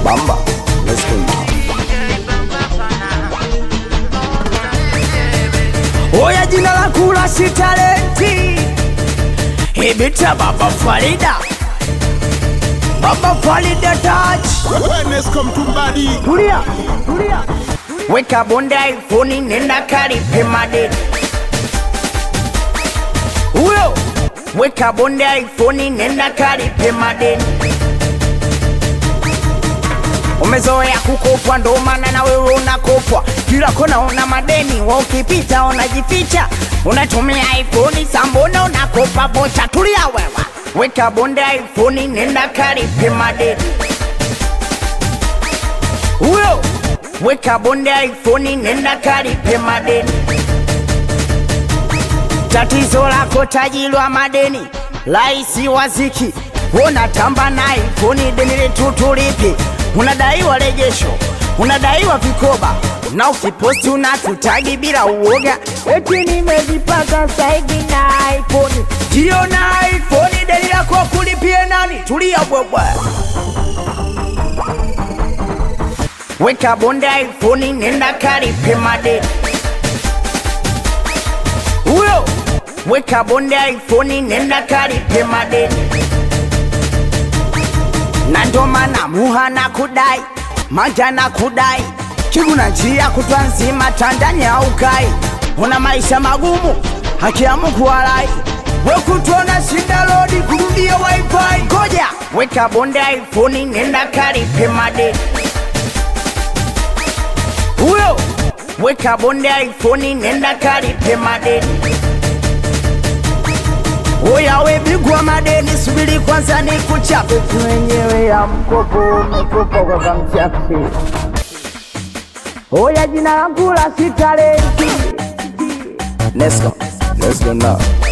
Bamba. Let's go now. Oya jina la kula si talenti Ibita Baba Farida Baba Farida touch Wellness come to body. Tulia, tulia Weka bonda iPhone nenda karipe madeni Huyo Weka bonda iPhone nenda karipe madeni Umezoea kukopwa ndo maana na wewe unakopwa kila kona una madeni, wa ukipita unajificha, unatumia iPhone sambona unakopa bocha. Tulia wewe, weka bonde iPhone, nenda karipe madeni. Huyo weka bonde iPhone, nenda karipe madeni. Tatizo lako tajiri wa madeni, laisi waziki, unatamba na iPhone, deni letu tulipi, unadaiwa rejesho, unadaiwa vikoba na ukiposti unatutagi bila uoga, eti nimejipaka saidi na iPhone. Jio na iPhone, deni lako kulipie nani? Tulia bwebwe, weka bonde iPhone, nenda karipe madeni. Huyo weka bonde iPhone, nenda karipe madeni. Na ndo maana muha na kudai manja na kudai kiguna njia kutwa nzima Tanzania ukai, una maisha magumu, haki ya Mungu walai, wekutona shinda lodi kurudia wifi. Ngoja weka bonde iPhone, nenda karipe madeni. Huyo weka bonde iPhone, nenda karipe madeni. Oya we bigwa madeni, subiri kwanza ni kuchape mwenyewe ya mkopo umekopa kwa kamchape. Oya jina langu la si talenti Let's go. Let's go now.